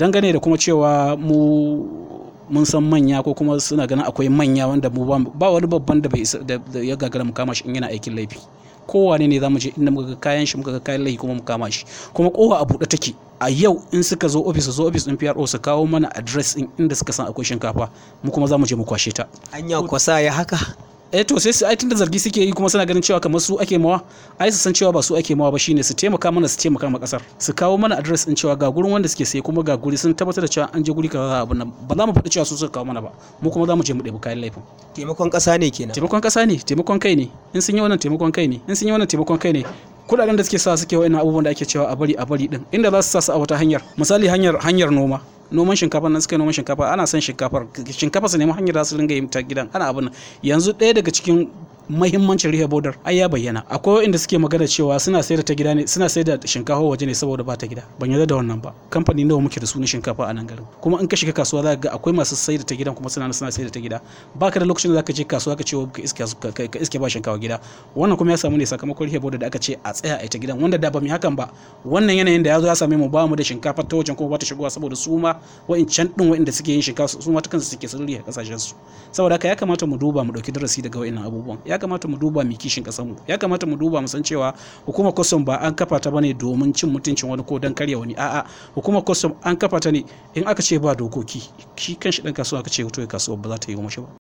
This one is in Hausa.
dangane da kuma cewa mu mun san manya ko kuma suna ganin akwai manya wanda mu ba wani babban da bai da ya gagara mu kama shi in yana aikin laifi kowane ne za mu je inda muka ga kayan shi muka ga kayan laifi kuma mu kama shi kuma kowa a buɗe take a yau in suka zo ofis su zo ofis din PRO su kawo mana address din inda suka san akwai shinkafa mu kuma za mu je mu kwashe ta anya kwasa ya haka eh to sai su ai tunda zargi suke yi kuma suna ganin cewa kamar su ake mawa ai su san cewa ba su ake mawa ba shine su taimaka mana su taimaka ma kasar su kawo mana address din cewa ga gurin wanda suke sai kuma ga guri sun tabbatar da cewa an je guri kaza abin nan ba za mu faɗi cewa su suka kawo mana ba mu kuma za mu je mu ɗebi kayan laifin taimakon ƙasa ne kenan taimakon ƙasa ne taimakon kai ne in sun yi wannan taimakon kai ne in sun yi wannan taimakon kai ne kudaden da suke sa suke wa'annan abubuwan da ake cewa a bari a bari din inda za su sa su a wata hanyar misali hanyar hanyar noma noman shinkafa nan suka yi noman shinkafa ana son shinkafar shinkafa su nemi hanyar da su ringa yin ta gidan ana abin nan yanzu ɗaya daga cikin mahimmancin rihe bodar ai ya bayyana akwai inda suke magana cewa suna sayar da ta gida ne suna sayar da shinkafa waje ne saboda ba ta gida ban yarda da wannan ba kamfani nawa muke da su na shinkafa a nan garin kuma in ka shiga kasuwa za ka ga akwai masu sayar da ta gidan kuma suna suna sayar da ta gida baka da lokacin da zaka je kasuwa ka ce ka iske ka iske ba shinkafa gida wannan kuma ya samu ne sakamakon rihe bodar da aka ce a tsaya a ita gidan wanda da ba mu hakan ba wannan yanayin da ya zo ya same mu ba mu da shinkafa ta wajen kuma ba ta shigowa saboda su ma wa'incan din wa'inda suke yin shinkafa su ma ta kansu suke sun rihe kasashen su saboda haka ya kamata mu duba mu dauki darasi daga wa'innan abubuwan ya kamata mu duba mu kishin kasar mu ya kamata mu duba mu san cewa hukumar custom ba an kafa ta bane domin cin mutuncin wani ko dan karya wani a'a hukumar custom an kafa ta ne in aka ce ba dokoki shi kanshi dan kasuwa aka ce to kasuwa ba za ta yi mashi ba